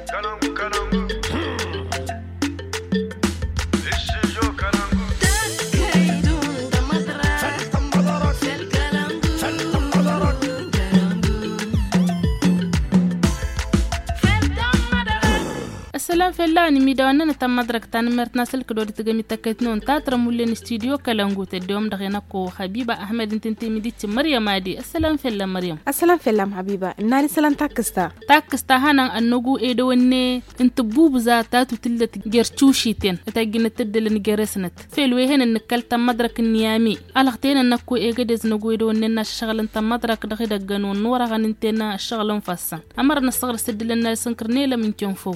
salam fella ni mi dawana na tam madrak tan mert na sel kdo tiga mi taket non ta tra mulle studio kalangu te dom da na ko habiba ahmed tinti mi dit maryam adi assalam fella maryam assalam fella habiba nani salam takista takista hanan annugu e do wonne inta bubu za ta tutillat gerchushi ten ta gina tiddel ni geresnat fel we hen nikal tam madrak niyami alaxtena nakko e gades nagu e do wonne na shagalan tam madrak da khida ganu nora ganin tena shagalan fassan amar na sagar sidilan na sankirne la min fo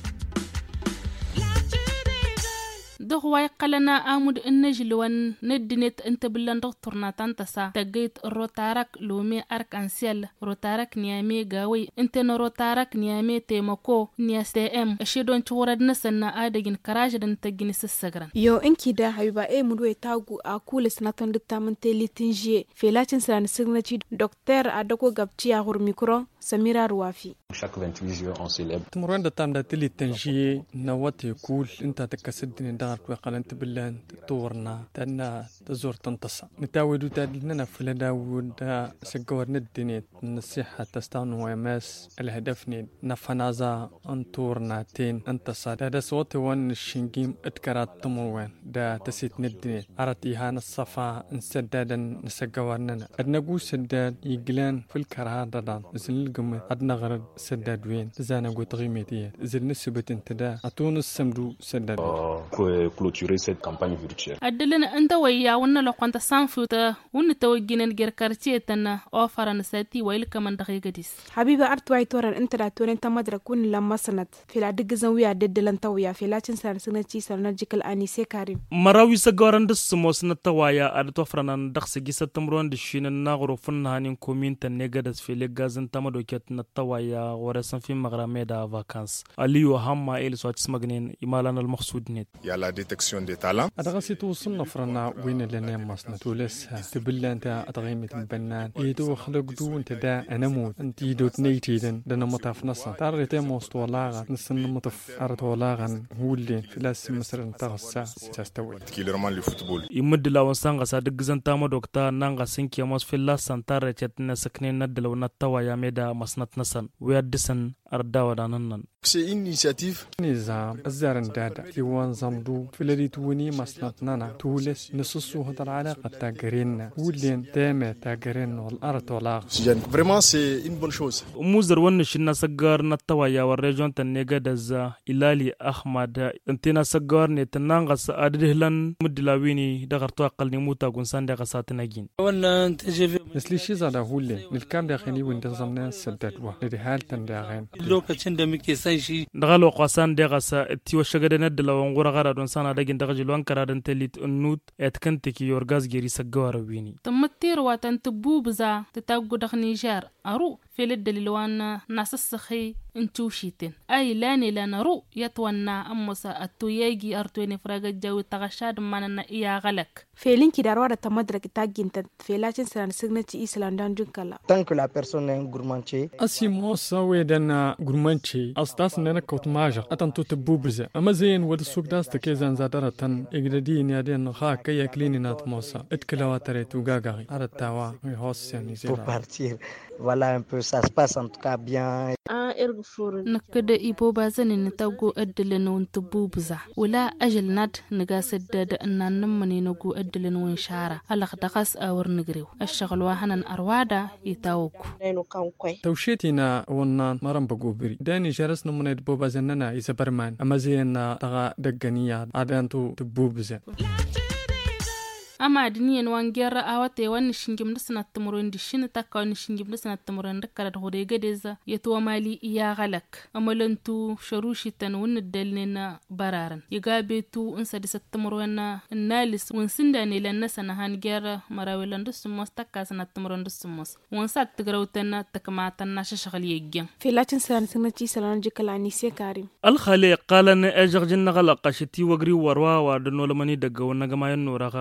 dog way qalana amud innajilwan nedinet inta bilan doktorna tantasa tagayt rotarak lome arc en ciel rotarak niame gawe intena rotarak niame temako niastm ashidon churad nasanna adagin karajdan tagin sissagran yo inki da hayba e mudwe tagu a kula sanaton diktamante litinjie felacin san signature docteur adako gabci a hur micro samira ruwafi تمرون دا تام دا تلي تنجي نواتي كول انت تكسدني دار وقالنت بلان تورنا تانا تزور تنتصى نتاودو تادلنا فلا داود دا سقور ندني نصيحة تستان ويماس الهدفني نفنازا انتورنا تين انتصى دا دا صوت وان الشنجيم اتكرات تمروين دا تسيت ندني عرتي هان الصفا نسدادا نسقورنا ادنقو سداد يقلان في الكرهان دادان زن القمة ادنا غرد سداد وين زانا قوت غيميتية زل نسبت انتدا اتون السمدو سداد clôturer cette campagne virtuelle. adilin inta waya wani lokwanta sanfuta wani tawaginin girkarci tana ofaran sati wa ilka man daga gadis habiba art way toran inta da toren ta madra kun lamma sanat fila digizan wiya deddelan ta wiya fila cin sanar sinaci sarnajikal ani sai karim marawi sa gawaran da su mo sina ta waya a da tofranan da su gisa tamruwan da shi na gurufin hanin komin ta ne gadas fili gazin ta madoket na ta waya wara san fi magrame da vacance aliyu hamma el so cis magnin imalan al maqsud net Il y a la détection des talents. أدغسي توصلنا فرنا وين اللي مصنا تولسها تبلا أنت أدغيمة بنان إيدو خلق دو أنت دا أنا موت أنت إيدو تنيتي دن دنا مطاف نصا تارغي تي موست ولاغا نسن مطف أرد ولاغا هو اللي في لاس مصر انتغسا ستستوي Particulièrement le football. imud lawan sanga sa digzan ta madokta nanga sinki mos filla santare chet na sakne na dalaw na ta waya me da masnat nasan we disan ardawa da nan nan C'est une initiative نظام الزارن دادا في وان زمدو في الذي توني مصنطنا تولس نصصو هذا العلاقة تاقرين ولين تامة تاقرين والأرض ولاغ oxygène. Vraiment, c'est une bonne chose. muzar wannan shi na sagar na tawaya wa region ta ne ga da za ilali ahmad intina sagar ne ta nan ga sa adihlan mudilawini da garto aqalni muta gunsan da ga satinagin wannan ta jefe مثل شي زادا هولي نلكام داخلي وين دزمنا سددوا لدي حال تنداغين lokacin da muke son shi daga lo qasan da ga sa ti wa shaga da nadda lawan gura gara don sana dagin daga jilwan kara dan telit nut et kan tiki yor gas geri sagawara wini تمتير واتن تبوبزا تتاقو دخ نيجار أرو في الدليل وانا ناس السخي انتو شيتين أي لاني لانا رو يتوانا أموسا أتو ياجي أرتويني فراغ الجو تغشاد مانا إيا غلق felinki da rawar ta madra ta ginta felacin sanar signature island don junkala Tant que la personne est gourmandier, أسي موسى ويدنا غرمانشي أستاس نانا كوت ماجا أتن تو تبوبزة أما زين ود السوق داس تكيزان زادرة تن إجدادين يادين خا كي يكليني نات موسى اتكلا تريتو غاغاغي على التاوا يهوس يعني pour زيلا partir. Voilà un peu, ça se passe en tout cas bien. نكدا إيبو بازن نتاقو أدلن وانت بوبزا ولا أجل ناد نغا سدد أننا نمني نغو أدلن وانشارة ألغ دغس أور نغريو الشغل واهنا أروادا يتاوكو توشيتينا ونان مرم بقوبري داني جرس نمنا بوبا زننا يسبرمان أما زينا تغا دقانيا عدان تو تبوبزة ama diniyen wan gerra awate wani shingim da sanat tumuron di shini taka wani shingim da sanat tumuron da kala da hore gadeza ya tuwa mali iya galak amalantu sharushi tan wani dalne na bararan ya gabe tu in sa disa tumuron na nalis wun sinda ne lan na sana han gerra marawilan da sumos taka sanat tumuron da sumos wun sa tigrautan na takamatan na shashakal yeggen felacin sanar signature island jikal ani sai karim alkhali qalan ejar jinna gala qashiti wagri warwa wa da nolamani daga wannan gama yan nora ga daga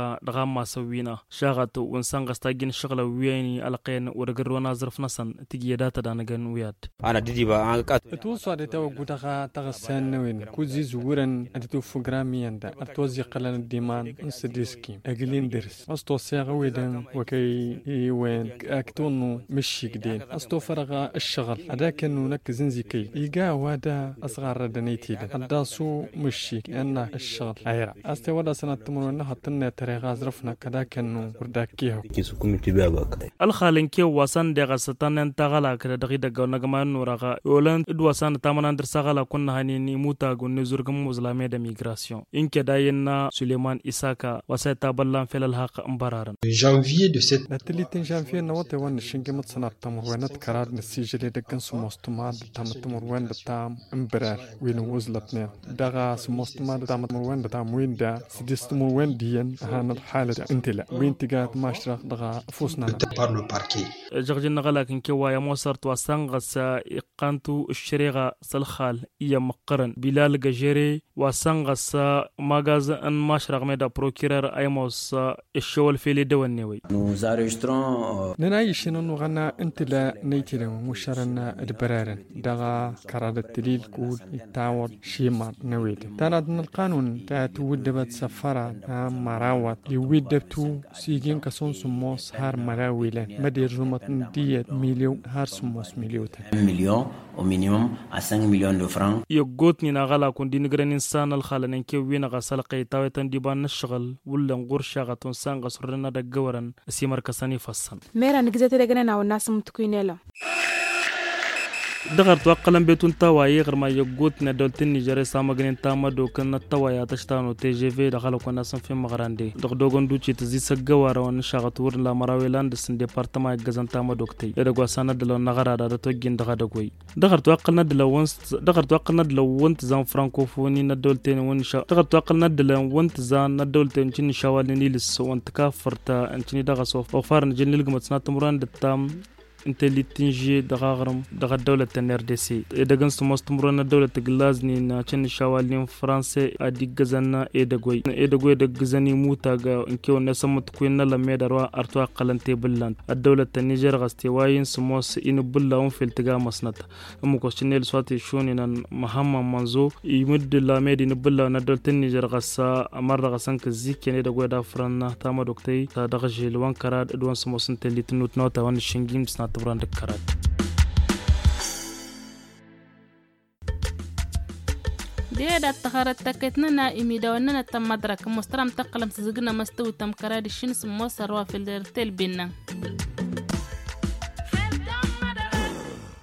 ta masa wina shagat un sanga stagin shagla wiyani alqayn urgar wana zarf nasan tigi data da nagan wiyad ana didi ba an ka to so da taw gutaga taga sanwin ku zizuran atu fugrami anda atozi qalan diman insidiski aglin ders asto saga wedan وكي وين اكتونو مشي قدين استو فرغا الشغل هذا كانو نك زنزيكي يقا وادا اصغر دنيتي هذا سو مشي كأن الشغل عيرا استي ودا سنة تمرون حطنا تري غازرفنا كذا كانو ورداكيهو kisu kuma tibiya ba ka alkhalin ke wasan da ga satanen tagala kada dagi daga nagama nuraga yolan id wasan tamanan dir sagala kunna hani ni muta gunne zurgum muslime da migration inke dayin na suleiman isaka wasa ta ballan felal haq ambararan janvier de cette نتليتين جانفير نوتي وان شنجي متصنع تمر وانت كراد نسيجري دكن سموستما تام تمر وان تام امبرار وين وزلتنا دغا سموستما تام تمر وان تام وين دا سديست تمر وان ديان هانا الحالة انت لا وين تقات ماشرا دغا فوسنا par le parquet جغجن نغلا كن كي وايا موسرت واسان غسا إقانتو الشريغة سلخال إيا مقرن بلال جاجيري واسان غسا ماغاز ان ماشرق ميدا بروكيرر ايموس الشوال فيلي دوان نيوي nous enregistrons ننا يشنو نغنا انت لا نيتي مشارنا البرارن دغا كراد التليل كود يتاور شيمار نويد تانا دن القانون تا تودبت سفرة تا مراوات يودبتو سيجين كسون سموس هار مراويلان مدير جمت ديت مليون هار سموس مليوتا 1 million au minimum à 5 millions de francs يقوت نينا غلا كون دي نغرن انسان الخالا ننكي وين غسل قيتاوي تنديبان نشغل ولا نغور شاغتون سان غسرنا دا غورن سيمر كساني فسن mera nigzete degana na wana sumtukuinela دغر توقلن بيتون تواي غير ما يقوت ندولتن نيجري سامغنين تاما دو كنا توايا تشتانو تي جي في دخلو كنا سن في مغراندي دغ دوغون دوچي تزي سغوارا ون شاغتور لا مراوي لاند سن ديبارتما غزان تاما دوكتي دغوا سانا دلو نغرا دا توجين دغا دغوي دغر توقلنا دلو ونس دغر توقلنا دلو ونت زان فرانكوفوني ندولتين ون شا دغر توقلنا دلو ونت زان ندولتين تشين شوالني لس ونت كافرتا انتني دغا سوف وفارن جنلغ متسنا تمران دتام انت اللي تنجي دغاغرم دغا دولة الار دي سي دغن سموس تمرنا دولة غلازني نا تشن شوالين فرنسي ادي غزانا ايدغوي ايدغوي دغ غزاني موتا غا انكيو نسمت كوين لا ميدروا ارتوا قلنتي بلان الدولة النيجر غستي واين سموس ان بلا اون في التغا مسنت ام كو شنيل سواتي شوني نان محمد منزو يمد لا ميدي نبلا نا دولة النيجر غسا امر غسان كزيك ني دغوي دا فرنا تاما دوكتي تا دغجي لوان كراد ادوان سموس انت اللي تنوت نوتا وان شنجيم سنات تبران دكرات ديدا تخارت تكتنا إمي وننا تم مدرك مسترم تقلم سزقنا مستوي تم كراد الشنس موسر وافل دير تل بينا